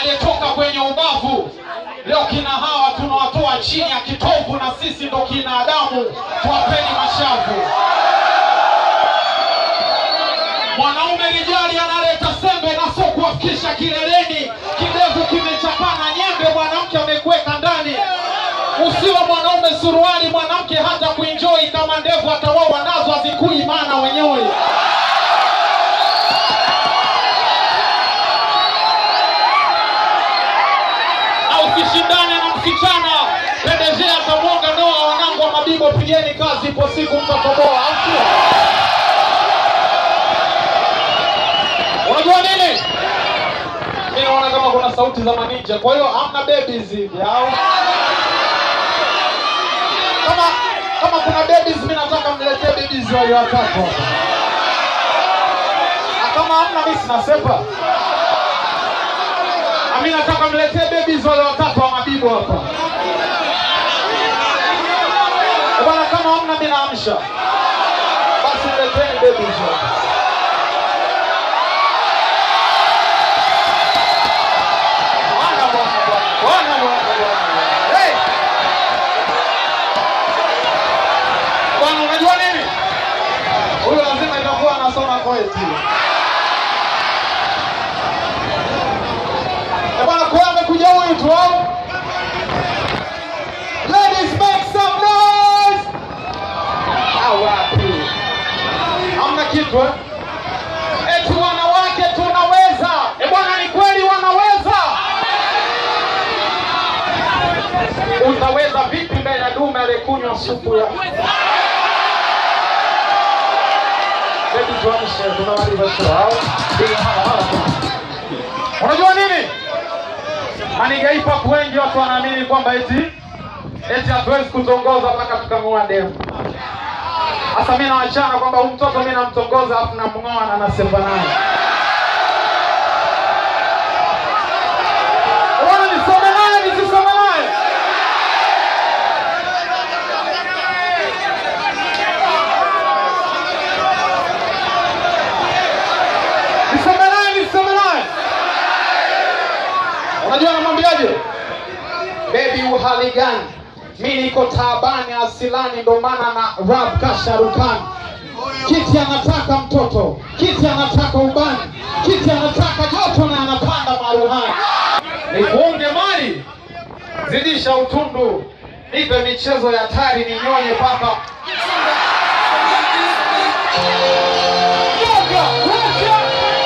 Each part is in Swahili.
aliyetoka kwenye ubavu. Leo kina hawa tunawatoa chini ya kitovu, na sisi ndo kina Adamu, tuwapeni mashavu. Mwanaume rijali analeta sembe na sio kuwafikisha kileleni. Kidevu kimechapana nyembe, mwanamke amekuweka ndani. Usiwe mwanaume suruali, mwanamke hata kuenjoy kama ndevu atawawa nazo hazikui, maana wenyewe na usishindane na msichana pendezea atamwonga ndoa. Wanangu wa Mabibo, pigeni kazi, ipo siku mtatoboa, au sio? Unajua nini? Mi naona kama kuna sauti za maninja, kwa hiyo hamna babies hivi au kama kama kuna babies, mi nataka mniletee babies wale watatu hapa. Na kama hamna, mi sinasepa. Na mi nataka mniletee babies wale watatu wa Mabibo hapa. Eh, Bwana, kama hamna, mi naamsha. Basi nileteni babies hapa. Bwana, bwana, bwana. Bwana, bwana, bwana. Hey! Bwana, unajua nini? Huyu lazima itakuwa anasoma poeti. Eh, bwana, kwa hiyo amekuja huyu tu au? Ladies make some noise. Ah, wapi? Hamna kitu eh? Eti wanawake tunaweza. Eh, bwana, ni kweli wanaweza. Utaweza vipi mbele ya dume aliyekunywa supu ya Baby tuamshe, tunamaliza show au? Bila hala, hala tu. Unajua nini? Maniga hip hop wengi watu wanaamini kwamba eti eti hatuwezi kutongoza mpaka tukamua demu. Sasa mimi nawachana kwamba huyu mtoto mimi namtongoza afu namng'oa na nasepa naye. Bwana nisome naye nisisome naye. Nisome naye nisome naye. Unajua namwambiaje? Baby uhali gani? Mi niko taabani asilani, ndo maana na rap kasharukani. Kiti anataka mtoto, kiti anataka ubani, kiti anataka joto na anapanda maruhani. Nikuunge mali, zidisha utundu, nipe michezo ya hatari, ninyonye paka Yoga, Russia!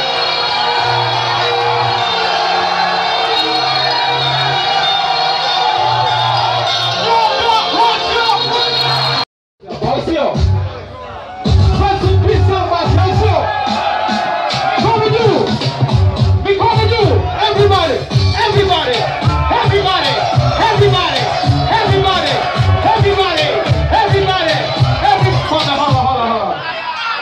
Sio. Basi pisa basi sio. Mikono juu. Mikono juu. Everybody. Everybody. Everybody. Everybody. Everybody. Everybody. Everybody. Every Hold on, hold on, hold on, hold on.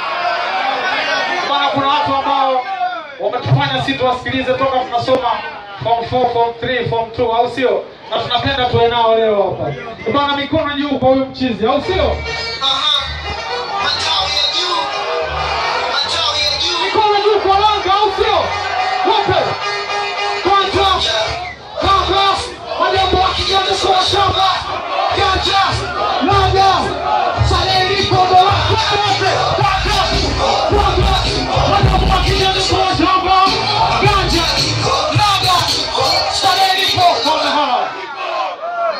Bwana kuna watu ambao wametufanya sisi tuwasikilize toka tunasoma form 4, form 3, form 2 au sio? Na tunapenda tuwe nao leo hapa. Bwana mikono juu kwa huyu mchizi au sio? Aha.